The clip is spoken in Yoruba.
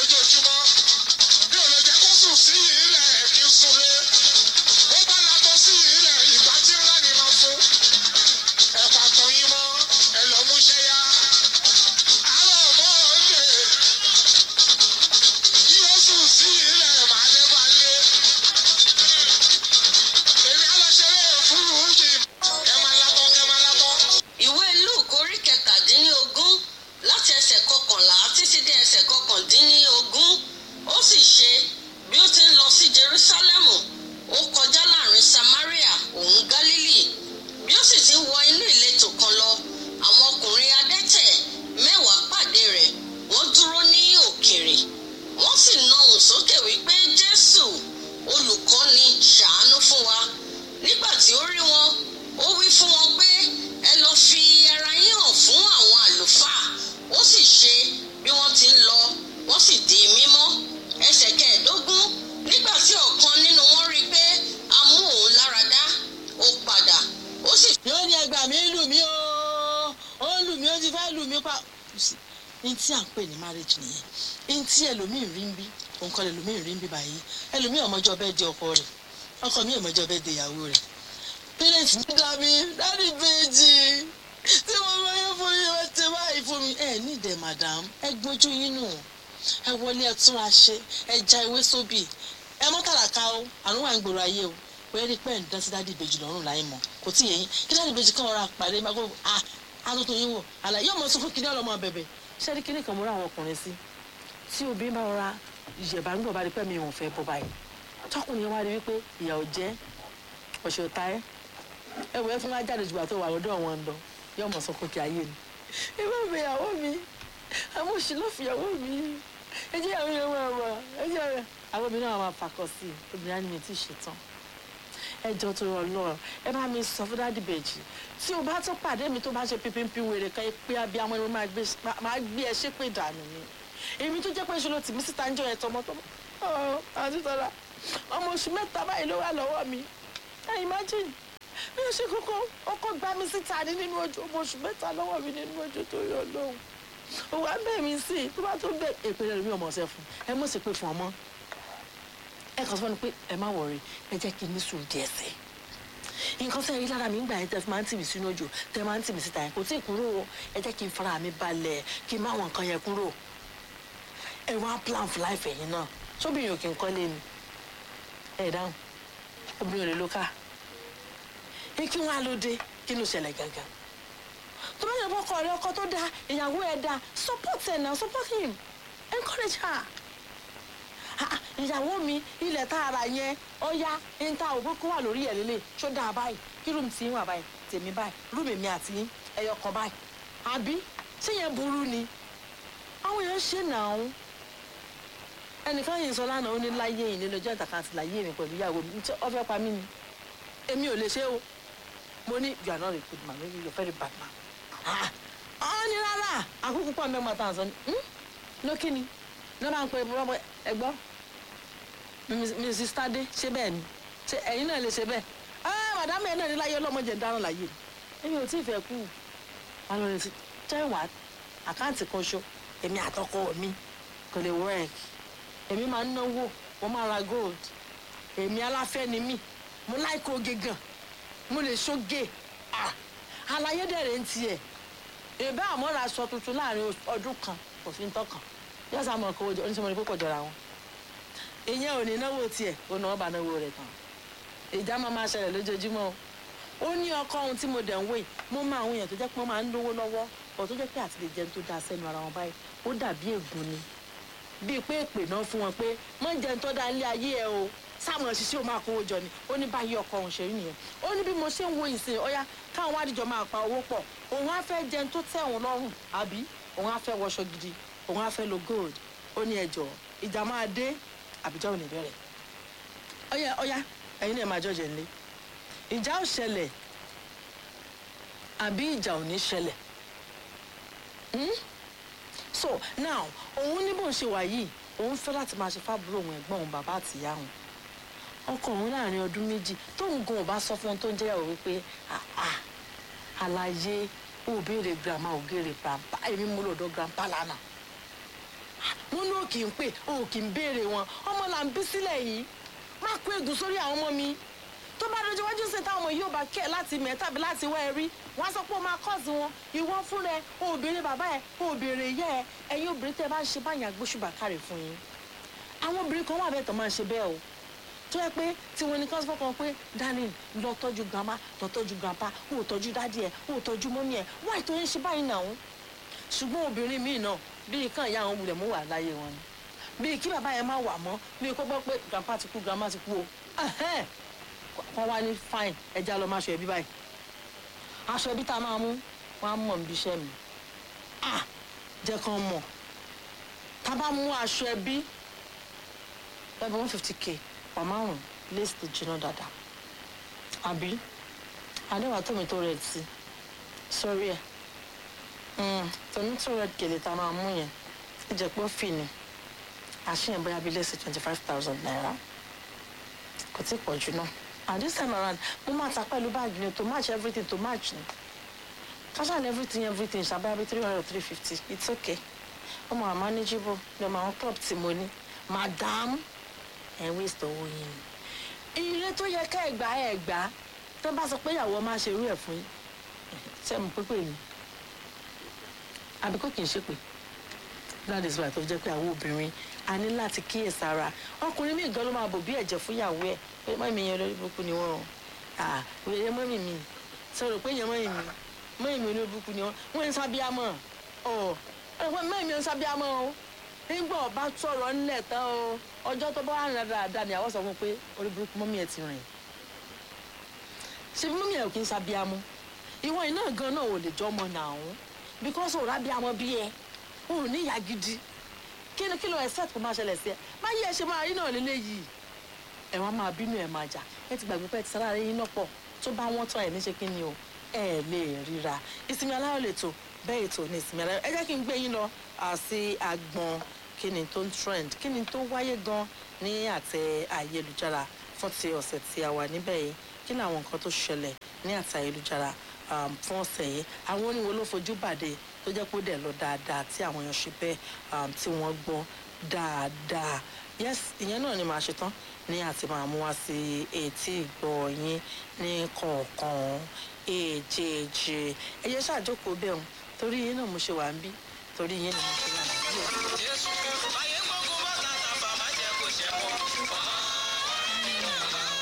lójoojúmọ́ bí ò lè jẹ́ kó sùn sí ilẹ̀ kí n sunlé ó bá látọ̀ sí ilẹ̀ ìgbà tí ńlá ni máa fún ẹ̀pà tó yín mọ́ ẹ lọ mú ṣẹ́ yá àárọ̀ mọ́ òde yóò sùn sí ilẹ̀ màá dé bá lé èmi á lọ ṣeré fúrúùjì kẹ́ máa látọ̀ kẹ́ máa látọ̀. ìwé luke orí kẹtàdínlógún láti ẹsẹ̀ kọkànlá títí dé ẹsẹ̀ kọkàndínlógún ó sì ṣe bí ó ti ń lọ sí jerusalemu ó kọjá láàrin samaria òun galili bí ó sì ti ń wọ inú ìletò kan lọ àwọn ọkùnrin adẹ́tẹ̀ mẹ́wàá pàdé rẹ̀ wọ́n dúró ní òkèrè wọ́n sì na ohùn sókè wípé jésù olùkọ́ni ṣàánú fún wa nígbà tí ó rí wọn ó wí fún wọn pé ẹ lọ fi ara yín hàn fún àwọn àlùfáà ó sì ṣe bí wọ́n ti ń lọ wọ́n sì di mímọ́ ẹsẹ̀ kẹẹ̀ẹ́dógún nígbà tí ọ̀kan nínú wọn rí i pé a mú òun lára dá ó padà ó sì yóò ní ẹgbà mi lù mí o ó lù mí ó ti fẹ́ lù mí pa. ní tí à ń pè ní marriage nìyẹn ní tí ẹlòmíì rí ń bí òun kọ́ ẹlòmíì rí ń bí báyìí ẹlòmíì ọmọjọ́ bẹ́ẹ̀ di ọkọ rẹ̀ ọkọ mi ọmọjọ́ bẹ́ẹ̀ di ìyàwó rẹ̀ parents mi dá mi dáàdi péjì tí mo máa yẹ fún yín wọ́n ti báyìí fún mi ẹ ní ìdẹ madam ẹ gbójú yín nù ẹ wọlé ẹ túnra ṣe ẹ já ewé sóbì ẹ mọ́ tàràkà o àrùn wà ń gbòòrò ayé o wẹ́ẹ́ rí pẹ́ẹ́n dán sí dáàdi ìbejì lọ́rùn láì mọ̀ kò tí yẹ yín kí dáàdi ìbejì kan ọ̀rọ̀ àpàdé máa gbọ́ à àtúntò yín wò àlàyé ọmọ sọ fún kíní ọlọmọ bẹ̀bẹ̀ ṣé rí kíní kan mo rá àwọn ọkùnrin sí tí obìnrin bá rọra ìyẹ̀bá ń gbọ̀ bá rí pẹ́ mi ò fẹ́ bọ́ báyìí tọkùnrin wa rí wípé ìyà ò jẹ́ ọ̀ṣẹ̀ ò ta ẹ́ ẹ wọ ẹ fún wa jáde jùlọ tó wà lọ́dọ̀ wọn lọ yóò mọ̀ sọ fún kí ayé ni ẹ bá mi ìyàwó mi àwọn òṣì ló fi ìyàwó mi ẹ jẹ́ àwọn ìyàwó àwọ̀ ẹ jẹ́ àwọn àwọn obìnrin náà máa fàkọ sí i obìnrin á ní mi tí ì ṣetán ẹ jọ tó rọ lọ ẹ bá mi sọ fún dáàdì bèjì tí o bá tún pàdé mi tó bá ṣe pínpín wèrè kan pé abiyamọ ni mo máa gbé máa gbé ẹ ṣépè dànù ni èmi tó jẹ́ pé ṣe ló tì mí síta ń jọ yẹn tọmọtọmọ ọ àti tọ́lá ọmọ oṣù mẹ́ta báyìí ló wà lọ́wọ́ mi ẹ imagine bí o ṣe kókó ọkọ gbá mi síta ní nínú ojú ọmọ oṣù mẹ́ta lọ́wọ́ mi nínú ojú tó yọ lóhùn òwò abẹ́ mi sí i tó bá tó gbé èpè rẹ̀ mi ọmọ ọ̀sẹ̀ fún ẹ mọ̀ sí pé fún ọmọ ẹ kàn sọ fún mi pé ẹ má wọrí ẹ jẹ́ kí n ní sùúrù díẹ̀ sí i nǹkan sẹ́yìn lára mi ń gbà yẹn tẹ́ fi máa ń tì mí sínú òjò tẹ́ máa ń tì mí síta yẹn kò tí ì kúrò o ẹ jẹ́ kí n fara mi balẹ̀ kí n má wọn nǹkan yẹn kúrò ẹ wá plan for life ẹ̀yin náà sóbìnrin ò kí n kọ́lé ni ẹ dáhùn obìnrin ò lè lo káà ní kí wọn á ló dé kí ló ṣẹlẹ̀ gangan tó bá yẹ kó ọkọ rẹ ọkọ tó dáa ìyàwó ẹ dáa support ẹ náà support him encourage her Ah, ìyàwó mi ilẹ̀ tá a rà yẹn ọ̀ya níta òkú kó wà lórí ẹ̀ lélẹ̀ ṣó dáa báyìí kí rúùmù tí ń wà báyìí tèmi báyìí rúùmù èmi àti yín ẹyọ kan báyìí àbí ṣé yẹn burú ni àwọn èèyàn ṣe nàá ẹnìkan yìí sọ lánàá ó ní láyé yìí nílò ọjọ́ ìtàkà àti láyé mi pẹ̀lú ìyàwó mi ṣé ó fẹ́ pa mí ni èmi ò lè ṣe o mo ní you are not a good man maybe you are very bad man. ọ ní rárá àkókò pọ̀ mẹ́mọ́ tá à ń sọ ni lókì ni ní wọ́n bá ń pe bọ́bọ́ ẹgbọ́ mrs tade ṣé bẹ́ẹ̀ ni ṣé ẹ̀yin náà lè ṣe bẹ́ẹ̀ ah madame ẹ̀ náà ní láyé ọlọ́mọdé ń dáràn láyé èmi ò tí ì fẹ́ kú wọn lọ sí tẹ́wà àkáǹtì kan ṣo èmi àtọkọ mi kò lè work èmi máa ń náwó mo máa ra gold èmi aláfẹ́ ni mí mo láìkó oge gan mo lè ṣoge ah àlàyé dẹ̀rẹ̀ ń tiẹ̀ èbá àmọ́ra aṣọ tuntun láàrin ọdún kan kò fi ń tọkàn yóò sá mọ̀ kó oníṣẹ́ mọ̀ ní pé jọra wọn ìyẹn ò ní náwó tiẹ̀ ó náwó bá náwó rẹ̀ tán ìjà máa máa ṣẹlẹ̀ lójoojúmọ́ o ó ní ọkọ ohun tí mo dẹ̀ ń wé mo máa àwọn èèyàn tó jẹ́ pé wọ́n máa ń lówó lọ́wọ́ ọ̀ tó jẹ́ pé àti lè jẹun tó dáa sẹ́nu ara wọn báyìí ó dàbí ègún ni bíi pé èpè náà fún wọn pé mọ́ jẹun tó dáa nílé ayé ẹ o sáwọn òṣìṣẹ́ ò máa kówó jọ ni ó ní báyìí ọkọ òun ṣe rí nìyẹn ó ní bí mo ṣe ń wo ìsìn ọyá káwọn àdìjọ máa pa owó pọ̀ òun á fẹ́ jẹun tó tẹ́ òun lọ́rùn àbí òun á fẹ́ wọṣọ gidi òun á fẹ́ lo gold ó ní ẹjọ́ ìjà máa dé àbíjọ́ ò ní bẹ̀rẹ̀ ọyá ọyá ẹ̀yin náà máa jọ̀jẹ̀ nílé ìjà ò ṣẹlẹ̀ àbí ìjà ò ní ṣẹlẹ̀ Hmm? so now òun ní bó ń ṣe wà yìí òun fẹ́ láti máa ṣe fábúrò òun ẹ̀gbọ́n òun bàbá àtìyá òun ọkọ òun láàrin ọdún méjì tóun gan ò bá sọ fún ohun tó ń jẹ́yàwó wípé àà àlàyé ò béèrè grandma ò béèrè grandpa èmi mú lọ́dọ̀ grandpa lánàá wọn ní òkì ń pè òkì ń béèrè wọn ọmọ là ń bí sílẹ̀ yìí má kó ègún sórí àwọn ọmọ mi tó bá dojú wájú sí táwọn ọmọ yóò bá kẹ́ ẹ̀ láti mẹ́ tàbí láti wá ẹ rí wọ́n á sọ pé ó máa kọ́ọ̀sì wọn ìwọ fúnra ẹ òbèrè bàbá ẹ òbèrè ìyá ẹ ẹ̀yin obìnrin tẹ́ ẹ bá ń ṣe báyìí àgbóṣùbà kárẹ̀ fún yín àwọn obìnrin kan wà bẹ́ẹ̀ tó máa ń ṣe bẹ́ẹ̀ o tó yẹ pé tí wọn ní kí wọn fọkàn pé darling lọ tọ́jú grandma lọ tọ́jú grandpa ó tọ́jú dádì ẹ ó tọ́jú mọ́mí ẹ wáyé tó ń ṣe báyìí náà ṣùgbọ́n obìnrin míì náà bíi kàn ya àwọn wulẹ̀ mú wà láyé wọn ni bíi kí bàbá yẹn má wà mọ́ bíi kó gbọ́ pé grandpa ti kú grandma ti kú o ẹhẹ́n. wọ́n wá ní fine ẹja lọ máa ṣọ ẹbí báyìí aṣọ ẹbí tá a máa mú wọn á mọ̀ níbi iṣẹ́ mi ah jẹ́ kán mọ̀ tá a bá mú aṣọ ẹbí ẹbí one fifty k wà márùn lace tó jiná dáadáa àbí adéwà tómi tó rẹ̀ sí sórí ẹ̀ tómi tó rẹ̀ gèlè tá a máa mú yẹn ó jẹ́ pé ó fì ní àṣìyàn bóyá bíi lace twenty five thousand naira kò tí ì pọ̀ jù náà and this time around mo máa ta pẹ̀lú báàgì ni to match everything to match ni fashion everything everything ṣàbáyà bíi three hundred or three fifty it's okay ó máa manageable ní ọmọ àwọn club tí mo ní madam ẹ waste owó yín ni ilé tó yẹ ká ẹgbà ẹgbà tó bá sọ pé ìyàwó máa ṣe irú ẹ fún yín ṣe mú pípé ni àbí kò kì í ṣépè that is why tó fi jẹ́ pé àwọn obìnrin a ní láti kíyèsára ọkùnrin míì gan ló máa bò bí ẹ̀jẹ̀ fún ìyàwó ẹ̀ pé mọ́mí yẹn lórí burúkú ni wọ́n ah òye mọ́mí mi sọ̀rọ̀ pé yẹn mọ́mí mi mọ́mí mi lórí burúkú ni wọ́n wọ́n ń sábíàmọ́ ọ̀ ẹ̀ mọ́mí mi ń sábíàmọ́ o nígbà ọba sọ̀rọ̀ ńlẹ̀ tán o ọjọ́ tó bá wà rìn dáadáa ni àwọn sọ fún un pé orí burúkú mọ́mí ẹ̀ ti rìn ṣe mọ́mí ẹ̀ kì í sábíàmọ́ ìwọ iná gan náà ò lè jọ ọmọ náà ọ̀hún because òun rábíàmọ́ bí ẹ òun ní ìyá gidi kí ni kí ló expect kó máa ṣẹlẹ̀ sí ẹ má yí ẹ ṣe máa rí náà lélẹ́yìí ẹ wá máa bínú ẹ máa jà ẹ ti gbàgbé pé ẹ ti sára yín náà pọ̀ tó bá wọ́n tán ẹ ní ṣe kí ni o ẹ lè ríra ìsinmi aláyọ̀ lè tó bẹ́ẹ̀ ètò ní ìsinmi aláyọ̀ ẹ jẹ́ kí n gbé yín lọ sí agbọn kí ni tó ń trend kí ni tó wáyé gan ní àtẹ ayélujára fún ti ọ̀sẹ̀ tí a wà níbẹ̀ yìí kí ni àwọn nǹkan tó ṣẹlẹ̀ ní àtẹ ayélujára fún ọ̀sẹ̀ yìí àwọn oníwo ló fojú bàdé tó jẹ́ pé ó dẹ̀ lọ dáadáa tí àwọn èèyàn ṣe bẹ́ẹ̀ tí wọ́n gbọ́ dáadáa yes ìyẹn náà ni màá ṣe tán ní àti máa mú wá sí etí ìgbọ́ yín ní kọ̀ọ̀kan èjèèjì ẹ̀yẹ ṣàjókòó bẹ́ẹ̀ hàn torí yín náà mo ṣe wà ń bí torí yín ni mo ṣe wà ń bí ẹ̀. Jésù ayé gbogbo bá tàtà bàbá jẹ́ kó ṣe mọ́.